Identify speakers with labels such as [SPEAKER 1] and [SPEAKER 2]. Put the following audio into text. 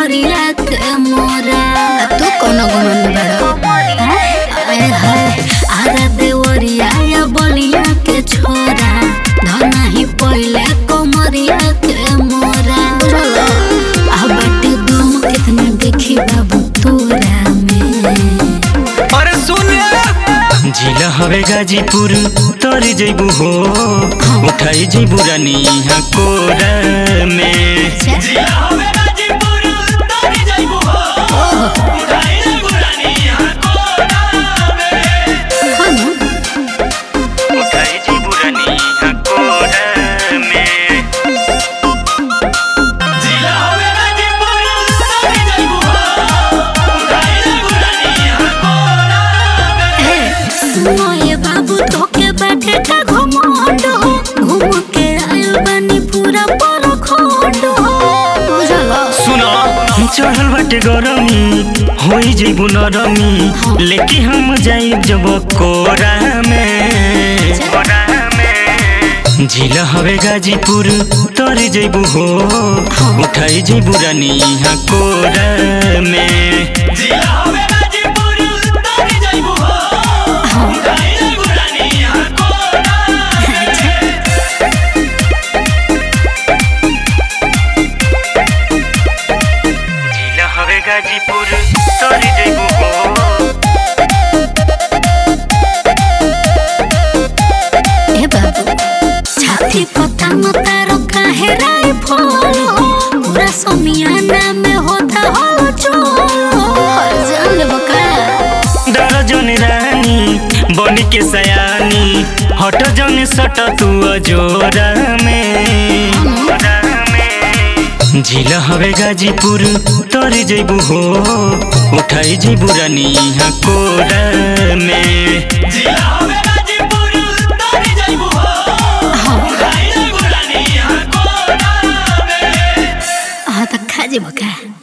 [SPEAKER 1] कोमरिया के मोरा तू कोनो गुमान बड़ा आए हाय आरा देवरिया या बलिया के छोरा धना ही पहिले कोमरिया के मोरा आ बाटे दम कितना देखी बाबू तोरा में
[SPEAKER 2] अरे सुन जिला हवे गाजीपुर तर जैबू हो उठाई जैबू रानी यहाँ कोरा में जिला हवे गाजीपुर तर जैबू हो उठाई जैबू रानी यहाँ कोरा में
[SPEAKER 1] हाँ ना?
[SPEAKER 2] उठाई जैबू रानी यहाँ कोरा में जिला हवे गाजीपुर तर जैबू हो उठाई जैबू रानी यहाँ कोरा में
[SPEAKER 1] ए, सुनो ये बाबू तोके बैठे का घुमांड हो घूम के आयल बानी पूरा परखंड हो बुझला
[SPEAKER 2] सुनो चढ़ल बाटे गरमी होई जइबू नरमी लेके हम जाइब जब कोरा में कोरा में जिला हवे गाजीपुर तर जइबू हो उठाई जइबू रानी यहाँ कोरा में जिला हवे गाजीपुर तर जइबू हो उठाई जइबू रानी यहाँ कोरा में जिला हवे गाजीपुर तोरी जइबू हो
[SPEAKER 1] ए बाबू छाती पता मतारो काहे राई फल हो पूरा समियाना में होता हो चोल हर जान ले बका
[SPEAKER 2] डर जन रानी बन के सयानी हट जन सट तू अजोरा में जिला हवे गाजीपुर तर जइबू हो उठाई जइबू रानी यहाँ कोरा में जिला हवे गाजीपुर तर जइबू हो उठाई जइबू रानी यहाँ कोरा में
[SPEAKER 1] हाँ तो खा जे बका